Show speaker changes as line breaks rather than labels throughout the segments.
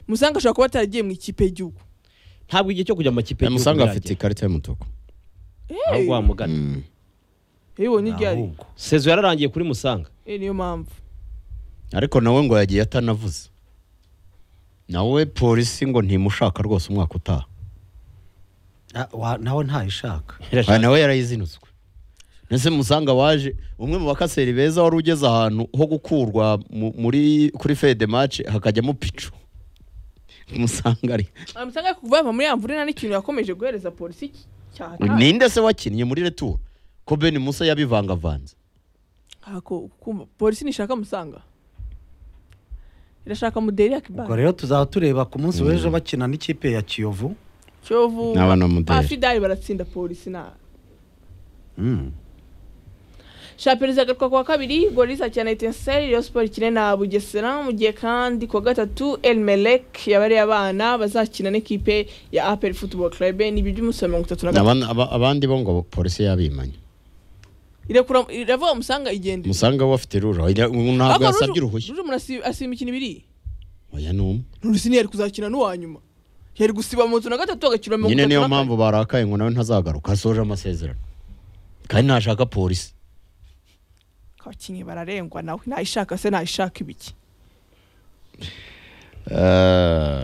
musanga ashobora kuba ataragiye mu ikipe y'igihugu
ntabwo igihe cyo kujya mu makipe y'igihugu
musanga afite
biragera.
ikarita y'umutuku
ahubwo wamugana
Mm.
yabibonye iryo ari
ahubwo.
sezo yararangiye kuri musanga
Eh, niyo mpamvu
ariko nawe ngo yagiye atanavuze nawe polisi ngo ntimushaka rwose umwaka utaha
Na- wa- nawe ntayishaka
Aha nawe yarayizinutswe ese musanga waje umwe mu bakaseri beza wari ugeze ahantu ho gukurwa mu- muri kuri fede mace hakajyamo picu musanga ari
amusanga ari kuvava muri ya mvura nta n'ikintu yakomeje guhereza polisi cy- cyahataye
ninde se wakinnye muri retour ko ben musa yabivangavanze
Ako- kumva, polisi ntishaka musanga irashaka muderi ya
ubwo
kibara
rero tuzaba tureba ku munsi w'ejo bakina n'ikipe ya kiyovu
cyovu
n'abana muderi.
afidari baratsinda polisi na
Mm.
shapiriza agaruka kuwa kabiri goriza akina etenseri reyo siporo ikine na bugesera mu gihe kandi kuwa gatatu elmelek yabariye abana bazakina n'ikipe ya aperi futuboro karabe ni ibyo umunsi wa mirongo itatu na gatatu
Abana- aba- abandi bo ngo polisi yabimanye
irekura iravuga musanga igende
musanga we afite rura oya, ubu ntabwo yasabye uruhushya
ruje umuntu asi- asiba imikino ibiri
oya ni umwe
nurusini yari kuzakina n'uwa nyuma yari gusiba mu nzu na gatatu agakina mirongo
nyine
itatu
niyo
na kane
mpamvu barakaye ngo nawe ntazagaruka asoje amasezerano kandi ntashaka polisi
abakinnyi bararengwa nawe nayishaka se nayishaka ibiki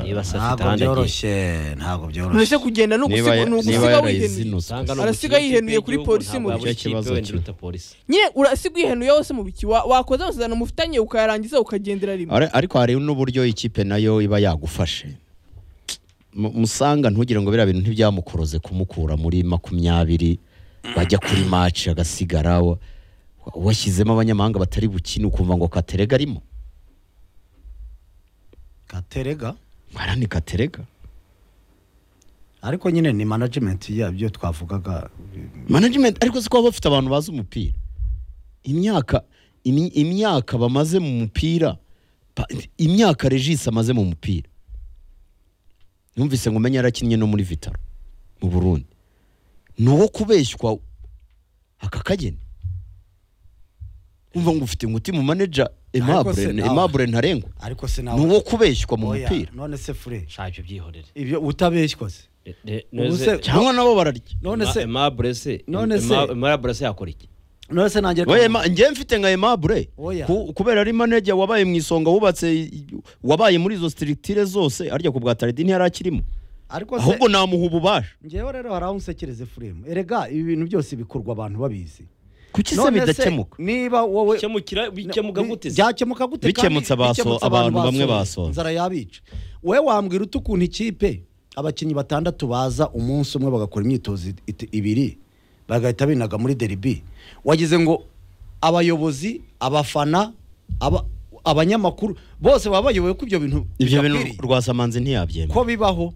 niba se afite
ntabwo
ahandi agiye
byoroshye ntabwo byoroshye
nurese kugenda ni
niba
ugusiga ni ugusiga wihenuye
yarayizinutswe
Musanga ni
Arasiga
umukino
yihenuye
w'ikipe
kuri
y'igihugu,
polisi
ntabwo
mu
yabura
gice
ikipe
kibazo
wenda
cye.
uruta polisi
nyine urasiga uyihenuye wose mu biki Wa- wakoza amasezerano mufitanye ukayarangiza ukagendera rimwe
Are- ariko hari n'uburyo ikipe nayo iba yagufashe Mu- musanga ntugire ngo biriya bintu ntibyamukuroze kumukura muri makumyabiri bajya kuri maci agasigara wa- washyizemo abanyamahanga batari bukine ukumva ngo katerega arimo
gaterega
ara ni katerega
ariko nyine ni management yabyo twavugaga
management ariko si ko baba bafite abantu bazi umupira imyaka imi- imyaka bamaze mu mupira pa- imyaka regis amaze mu mupira numvise ngo umenye yarakinnye no muri vitaro mu burundi ni uwo kubeshywa aka kageni umva ngo ufite nguti mu manager
Ariko se
Aimable-
nawe-
Aimable ntarengwa
ariko se
ni uwo kubeshywa mu
Oya,
mupira
none se fure
nshaje ubyihorere
ibyo utabeshywa se
E- e-
Ubu
neze-
se-
cyangwa nabo bararya
none
Ma-
se
Aimable se
None se-
Aima- Aimable se yakora iki
none se nanjye
Oya, ma- njye mfite nka Aimable
Oya.
ku- kubera ari manager wabaye mu isonga wubatse i- wabaye muri izo structure zose arya ku bwa Taredi ntiyari akirimo
ariko se
ahubwo namuha ububasha
ngewe rero hari aho unsekereze furemu erega ibi bintu byose bikorwa abantu babizi
kuki se
None se,
bidakemuka
niba wowe
bikemukira bikemuka gute se
byakemuka gute kandi
Bikemutse abaso-
bikemutse
abantu bamwe basoza.
inzara yabica wowe wambwira ute ukuntu ikipe abakinnyi batandatu baza umunsi umwe bagakora imyitozo it- it- ibiri bagahita binaga muri deribi wagize ngo abayobozi abafana aba- abanyamakuru bose baba bayoboye ko ibyo bintu
ibyo bintu
bidakwiriye.
rwasamanzi ntiyabyemera
ko bibaho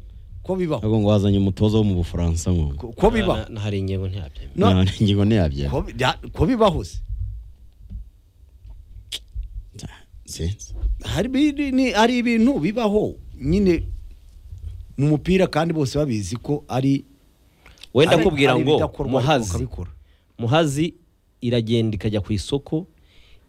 ko bibaho
ahubwo ngo wazanye umutoza wo mu bufaransa ngo
ko- ko bibaho
Na- na- hari ingingo ntiyabyemera
no-
nta ngingo ntiyabyemera
ko bi- ya- ko bibaho se
sinzi
hari bi- ni- hari ibintu bibaho nyine mu mupira kandi bose babizi ko ari
wenda
ari-
kubwira
ari
ngo
ibidakorwa
muhazi
bakabikora.
muhazi iragenda ikajya ku isoko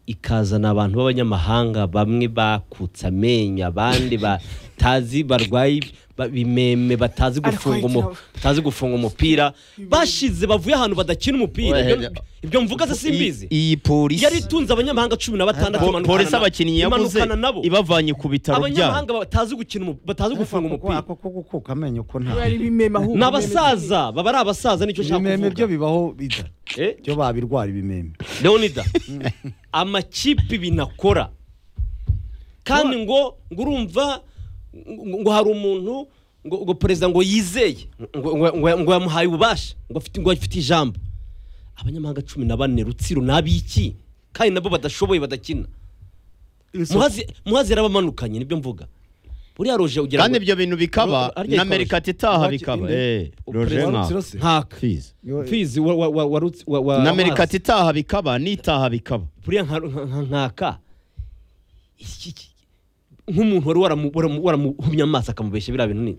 ikazana abantu b'abanyamahanga bamwe bakutse amenyo abandi batazi barwaye ba- bimeme batazi gufunga umu-
Ariko-
batazi gufunga umupira bashize bavuye ahantu badakina umupira
Oya,
Ibyo- ibyo mvuga se simbizi
I- iyi polisi
yari itunze abanyamahanga cumi na batandatu
Po-
imanukana
polisi
na-
abakinnyi yabuze
imanukana nabo
ibavanye ku bitaro byabo
abanyamahanga batazi gukina umu- batazi gufunga
Ako-
umupira
ako ko gukuka amenyo ko nta
ari bimema ahubwo
ni abasaza baba ari abasaza nicyo nshaka
ibimeme
kuvuga
byo bibaho bida
Eh?
byo babirwara ibimeme
leonida amakipe binakora kandi ngo ngo urumva ngo ngo hari umuntu ngo ngo perezida ngo yizeye ngo- ngo ngo- ngo yamuhaye ububasha ngo afite ngo afite ijambo abanyamahanga cumi na bane rutsiro n'abiki kandi nabo badashoboye badakina muhazi muhazi yarabamanukanye nibyo mvuga buriya roje ugira
kandi
ngo-
ibyo bintu
Arya
bikaba na
ikoroshi.
amerika titaha
Arya-
bikaba
inde-
eh roje
Perezida
nka
Rutsiro se?
ntaka
Fizi.
fizi wa wa wa wa Rutsi- wa wa
na amerika
amazi.
titaha bikaba n'itaha bikaba
buriya nka- nka- nka- nkaka iki- iki- nk'umuntu wari waramu- waramu- waramuhumye amaso akamubeshya biriya bintu ni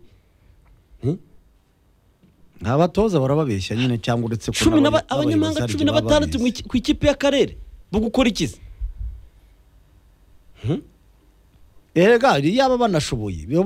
abatoza barababeshya nyine cyangwa uretse ko
cumi n'aba-
n'abanye-
abanyamahanga
n'abayobozi
cumi na
hari igihe
batandatu
baba
mu
babizi.
iki- ku ikipe y'akarere bagukora ikizi
erega yaba banashoboye biba